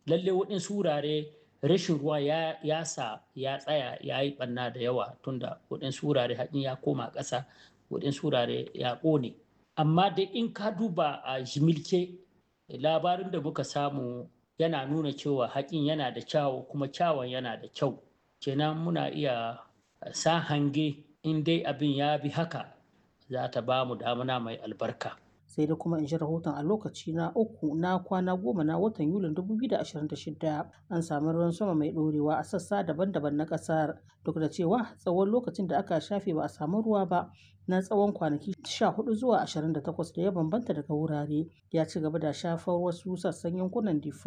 lalle waɗansu wurare rashin ruwa ya, ya sa ya tsaya ya yi ɓanna da yawa tunda waɗansu wurare haƙin ya koma ƙasa waɗansu wurare ya ƙone amma dai in ka duba a jimilke labarin da muka samu yana nuna cewa haƙin yana da kyawu kuma kyawun yana da kyau kenan muna iya sa hange in dai abin ya bi haka za ta ba mu damuna mai albarka sai da kuma in ji rahoton a lokaci na uku na kwana goma na watan yulin 2026 an sami ruwan sama mai ɗorewa a sassa daban-daban na ƙasar duk da cewa tsawon lokacin da aka shafe ba a samu ruwa ba na tsawon kwanaki 14 zuwa 28 da ya bambanta daga wurare ya ci gaba da shafar wasu sassan yankunan difa